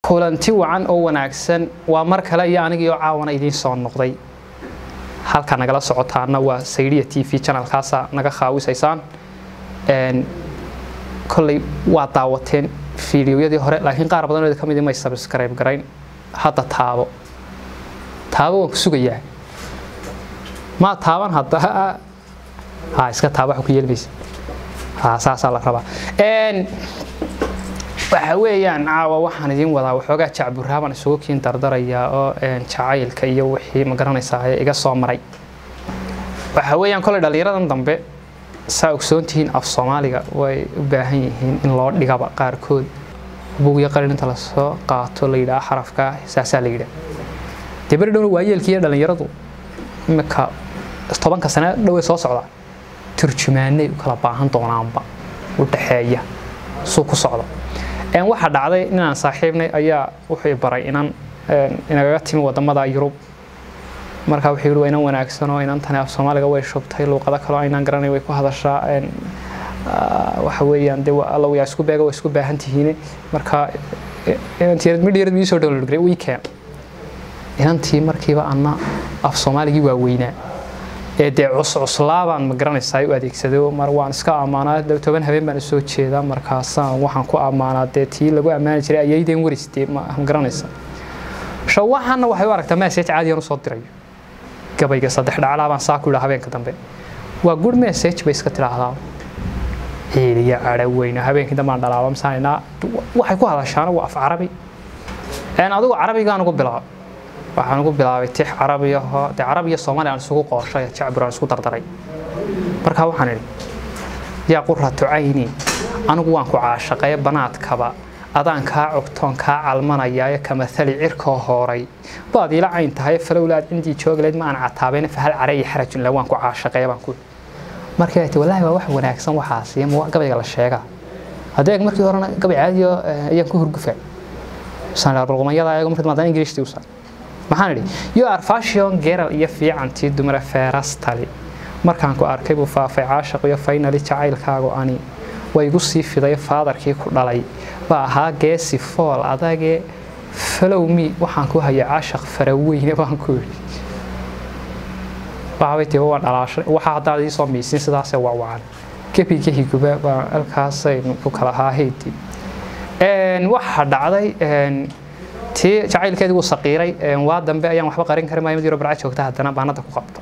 kulanti wacan oo wanaagsan waa mar kale iyo anigii oo caawana idiin soo noqday halka nagala socotaana waa saydiya t v janalkaasa naga khaawisaysaan kolley waa daawateen fiidiyoyadii hore laakiin qaar badanoo ka mid may sabskrayb garayn hadda taabo taabo waan ku sugayaa maa taaban hadda ha iska taaba wax ku yeelmaysa ha saasaa la rabaa waxa weeyaan caawa waxaan idiin wadaa waxoogaa jacburaaban isugu kiin dardarayaa oo jacaylka iyo wixii ma garanaysaa ee iga soo maray waxa weeyaan koley dhallinyaradan dambe saa ogsoontihiin af soomaaliga way u baahan yihiin in loo dhigaba qaarkood buugyo qalin inta lasoo qaato la yidhaha xarafka saasaa la yidhaha dee beri dhowna waayeelkii iyo dhallinyaradu imika tobanka sane dhowey soo socda turjumaanay u kala baahan doonaanba u dhaxeeya suu ku socdo waxaa dhacday inaan saaxiibnay ayaa wuxuu baray inan inagaga timi wadamada yurub markaa wuxuu yihi waa inan wanaagsan oo inantani af soomaaliga way shubtay luuqado kaloo aynaan garanay way ku hadashaa waxa weeyaan dee alla yaa isku beega waa isku baahan tihiine markaa inantii midhiyarad mii soo download garay weekend inantii markiiba anna af soomaaligii waa weynaa ee dee cuscuslaabaan ma garanaysaa u adeegsado mar waan iska ammaanaa toban habeen baan usoo jeedaa markaasaan waxaan ku ammaanaa dee tii lagu ammaani jiray ayaydeen waris dee ma garanaysaa sha waxaana waxay u aragtaa message caadiyan usoo dirayo gabayga saddex dhaclaa baan saa ku yidhaa habeenka dambe waa good message bay iska tidhaahdaa ciiliya cadha weyne habeenkii dambaan dhalaaba misaanaa waxay ku hadashaana waa af carabi adigu carabigaan ugu bilaabay waxaan ugu bilaabay tix carabi ahoo dee carabi iyo soomaali aan isugu qooshay jacbur aan isku dardaray markaa waxaan idhi yaa quratu cayni anigu waan ku caashaqeeye banaadkaba adaan kaa cogtoon kaa calmanayaayo kamahali cirkoo hooray baad ila cayn tahay falowlaad cindii joogleed ma aan cataabeyn fahal careeya xarajun la waan ku caashaqeeye baan ku markii ay ti wallaahi waa wax wanaagsan waxaasi ma gabayga la sheegaa haddee markii horena gabay caadiyo ayaan ku hurgufa sanarbalqumanyada ayago markii maadaan ingiriishtii usan maxaan idhi you are fashion geral iyo fiicantii dumare feerastali markaan ku arkay buu faafay caashaq iyo faynali jacaylkaagu ani waa igu sii fiday faadarkii ku dhalay baa ahaa geesi fool adagee falow mi waxaan ku hayay caashaq faraweyne baan ku idhi waxbay tii waan dhalaashay waxa haddaad ii soo miisin sidaasee wawacan gebiga higuba baa halkaasaynu ku kala haahaydi waxaa dhacday tii jacaylkeedii wuu saqiiray waa dambe ayaan waxba qarin karin maayo mid yaro barca joogta haddana baanada ku qabto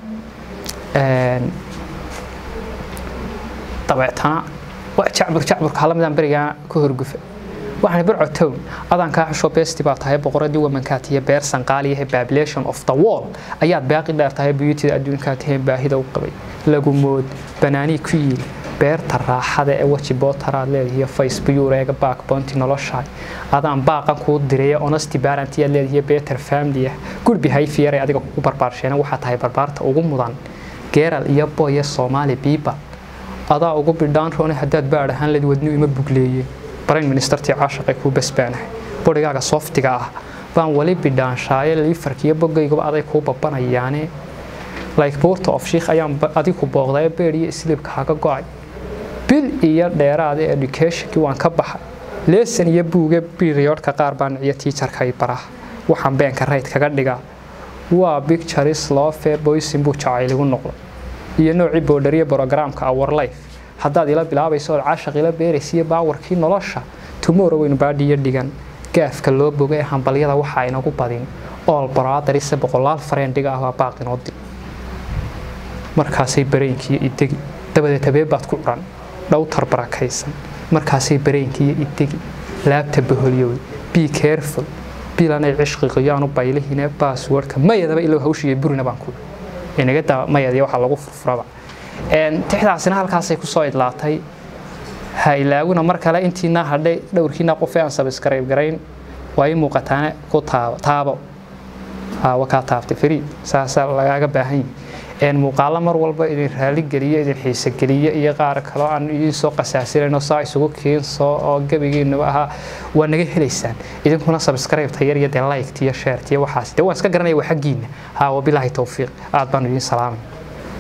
dabeetana jacbur jacburka hala midaan berigaa ku horgufa waxaan barco town adaan kaa xusho beesti baa tahay boqoradii wamankaat iyo beer sanqaaliyahe population of the wall ayaad baaqi dheer tahay beautyda adduunkaa taheen baahida u qabay lagu mood banaanii ku yiil beerta raaxada ee weji bootaraad leedihiyo facebooreega backbonti noloshaay adaan baaqan kuu diraya honesty barantiyaad leedihiyo better family ah good behavior ee adiga kugu barbaarsheena waxaa tahay barbaarta ugu mudan geeral iyo boye soomaali biiba adaa ugu bidhaan roone haddaad baadh ahaan leed wadnu ima bugleeye brain ministertii caashaqay kuu basbaanahay borigaaga softiga ah baan weli bidhaanshaaye liifarkiiyo bogaygaba aday kuu babanayaane like buurta of shiikh ayaan adigu booqday beer iyo islibka haga go-ay bil iyo dheeraada educationkii waan ka baxay leesan iyo buuga periodka qaar baa niciyo tiijarkay barah waxaan beenka rayd kaga dhigaa waa pictures loofe boysin buu jacayligu noqday iyo noocii boodhariya brogramka our life haddaad ila bilaabayso ood caashaq ila beeraysiiyo baawarkii nolosha tumoro weynu baadhiyo dhigan gaafka loo boga ee hambalyada waxaa inagu badin ool baraadarise boqolaal fareendiga ah waa baaqinoo dil markaasay bareenkiiyo idegi dabadeed habeen baad ku curan dhowtar barakaysan markaasay bareenkiiyo idegi laabta baholyowey be careful bilanay cishqiqiyaanu baylihine baaswordka mayadaba ilow hawshiiyo burina baan ku inaga daa mayadiya waxaa lagu furfuraba tixdaasina halkaasay kusoo idlaatay ha ilaawina mar kale intiinaa hadhay dhowrkiina qofe aan sabiskarayb garayn waa ii muuqataane ku taabo taabo wakaa taabtay fariid saasaa lagaaga baahan yahi muuqaalo mar walba idin raaligeliyo idin xiisogeliyo iyo qaar kaloo aan idiin soo qasaasinayno saa isugu kiinso oo gebigiinuba ahaa waa naga helaysaan idinkuna sabskraybta yar iyo dee liked iyo sharet iyo waxaas dee waan iska garanaya waa xaggiina ha wabilaahi towfiiq aad baan idiin salaamay